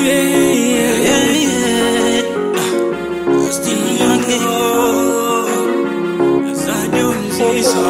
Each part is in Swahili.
yeah, yeah. Still young, Sadio Mzizo.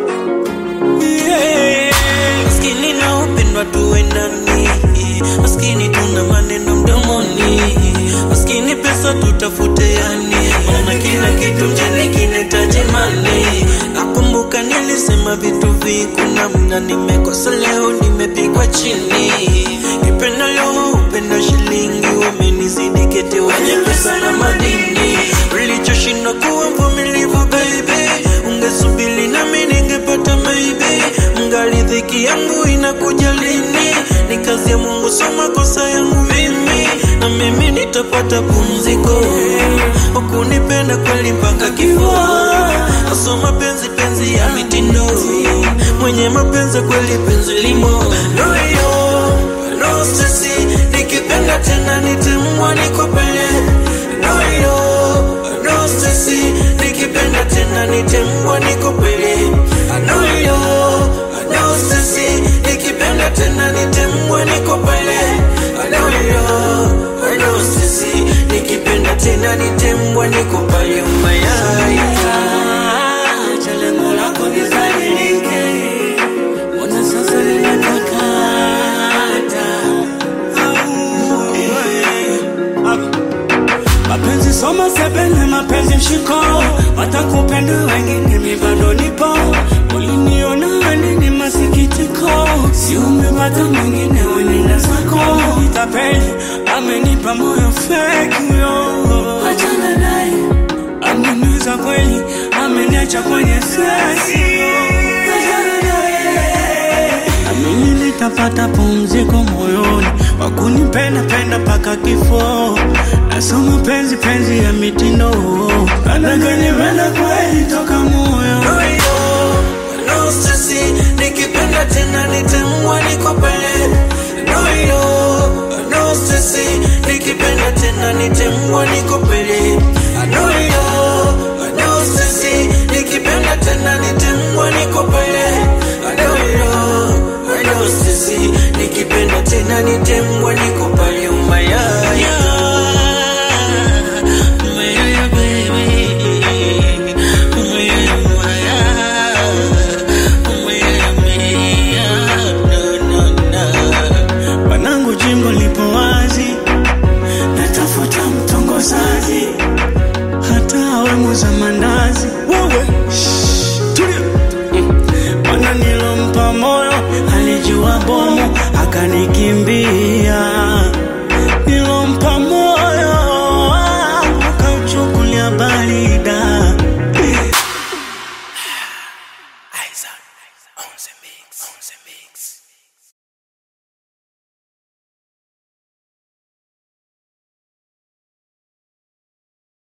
Yeah. Maskini na upendwa tuendani, maskini tuna maneno mdomoni, maskini pesa tutafute yani, maana kila kitu mjini kinahitaji mani. Nakumbuka nilisema vitu vikuna mna, nimekosa leo, nimepigwa chini. Kipenda leo, upenda shilingi, umenizidi kete wenye pesa na madini. Ulichoshinda kuwa mvumilivu baby, ungesubiri nami ningepata maybe. Mngali dhiki yangu inakuja lini? Ni kazi ya Mungu, so makosa yangu mimi, na mimi nitapata pumziko. Ukunipenda kweli mpaka kifo, aso mapenzi penzi ya mitindo, mwenye mapenzi kweli penzi limo loyo no sisi, nikipenda tena nitemwa niko pale loyo no sisi, nikipenda tena nitemwa niko pale loyo no sisi, nikipenda tena nitemwa niko pale loyo no sisi, nikipenda tena nitemwa niko pale umayaya Acha lengo lako nizalilike, mbona sasa linatakata? Mapenzi soma sebene, mapenzi mshiko, watakupenda wengine, mi bado nipo. Uliniona nini masikitiko, si umepata mwingine, wenenda zako. Tapeli amenipa moyo fake yo, achana naye ameniuza kweli, ameniacha kwenye sesi Amini nitapata pumziko moyoni, wakunipenda penda paka kifo. Nasoma penzi penzi ya mitindo, anaganipenda kweli toka moyo. Loyo, no sisi, nikipenda tena nitemwa niko pale. Loyo, no sisi, nikipenda tena nitemwa niko pale. Loyo, no sisi, nikipenda tena nitemwa niko pale. Loyo, no sisi, nikipenda tena nitemwa niko pale umayaya. Umayaya baby, umayaya umayaya, umayaya mia, no no no. Wanangu jimbo lipo wazi, natafuta mtongozaji, hata awe muuza mandazi. Wewe shh, tulia. Mm. Mwana nilompa moyo alijua bomu akanikimbia. Nilompa moyo akauchukulia barida. Isaac on the mix, on the mix.